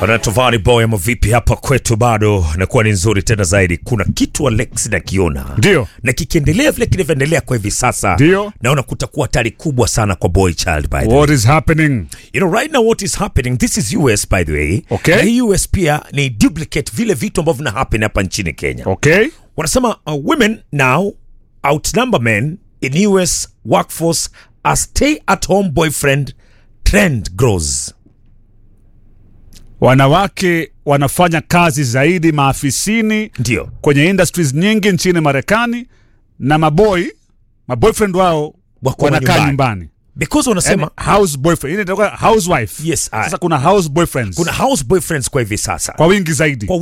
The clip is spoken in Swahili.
Anatovani boy ama vipi hapa kwetu bado nakuwa ni nzuri tena zaidi. Kuna kitu Alex nakiona Ndio. na kikiendelea vile kinavyoendelea kwa hivi sasa, Ndio. naona kutakuwa hatari kubwa sana kwa boy child by the way. What is happening? You know right now what is happening this is US by the way. Okay. Na hii US pia ni duplicate vile vitu ambavyo vina happen hapa nchini Kenya. Okay. Wanasema uh, women now outnumber men in US workforce as stay at home boyfriend trend grows. Wanawake wanafanya kazi zaidi maafisini Ndio. kwenye industries nyingi nchini Marekani na maboy maboyfriend wao Wako wanakaa nyumbani. nyumbani. Because wanasema Yani, house boyfriend. Ile inaitwa housewife. Yes, I- Sasa kuna house boyfriends. kuna house boyfriends kwa hivi sasa kwa wingi zaidi. Kwa